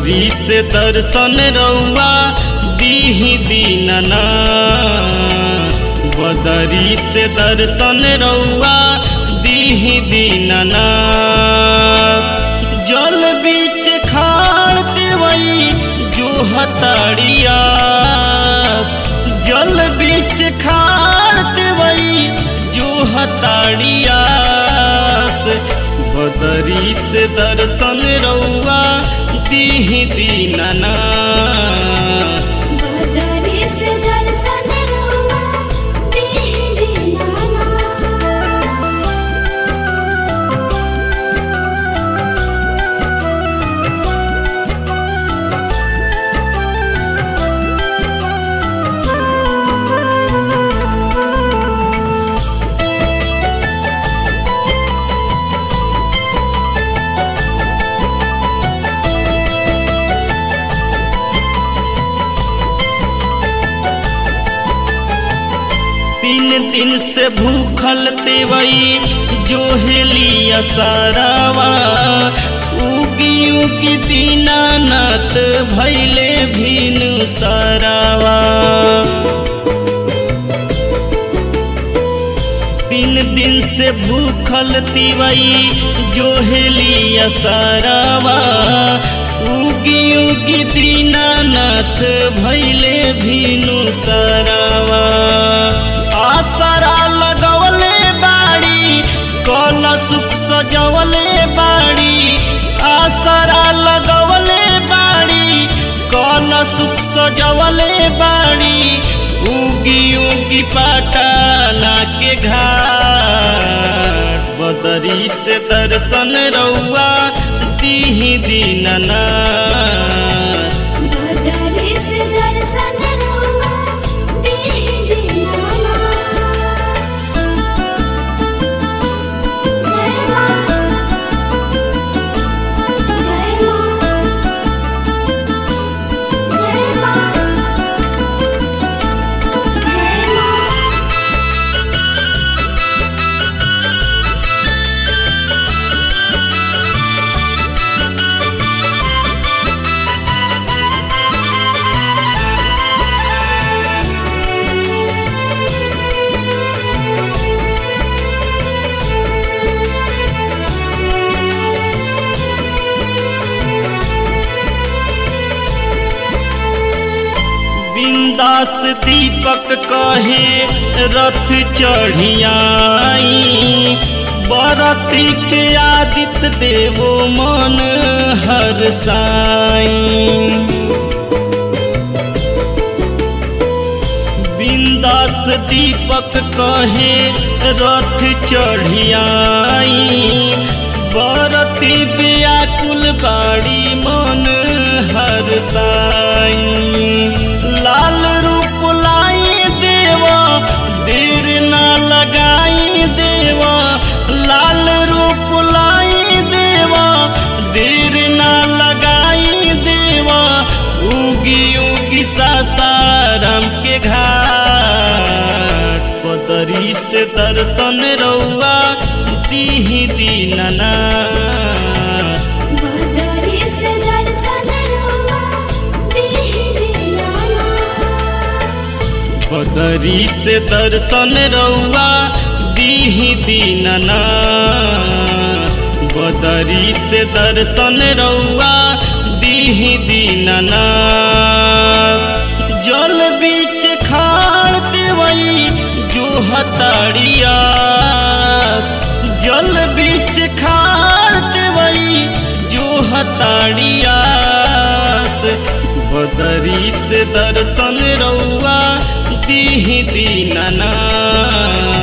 बदरी से दर्शन रउआ दीही दीनना बदरी से दर्शन रउआ दीही दीनना जल बीच खाड़ देवई जो हताड़िया जल बीच खाड़ देवई जो हताड़िया बदरी से दर्शन रउआ दीही दीनना बदरी से दर्शन रउआ दीहि दीनाना तीन दिन से भूखल तेवई जो हेलिया सारावा उगी उगी दीनानाथ भैले भीनु सारावा तीन दिन से भूखल तिवई जो हेलिया सारावा उगी उगी दीनानाथ भैले भीनु सारावा आसरा लगवले बाड़ी कल सुख सजवले बाड़ी आसरा लगवले बाड़ी कल सुख सजवले बाड़ी उगी उगी पटाना के घाट बदरी से दर्शन रउआ दीही दीनना बदरी से दर्शन रउआ दीहि दीनाना जय मां जय मां जय मां जय मां बिंदास दीपक कहे रथ चढ़ियाई बरती के आदित्य देवो मन हर साई बिंदास दीपक कहे रथ चढ़ियाई बरती व्याकुल बाड़ी मन हर साई लाल रूप लाई देवा देर ना लगाई देवा लाल रूप लाई देवा देर ना लगाई देवा उगी उगी सासाराम के घाट पदरी से दर्शन रउआ दीही दीनना बदरी से दर्शन रउआ दीहि दीनाना बदरी से दर्शन रउआ दीही दीनना बदरी से दर्शन रउआ दीही दीनना जल बीच खाड़ देवई जो हताड़िया जल बीच खाड़ देवई जो हताड़िया बदरी से दर्शन रउआ दीही दीनना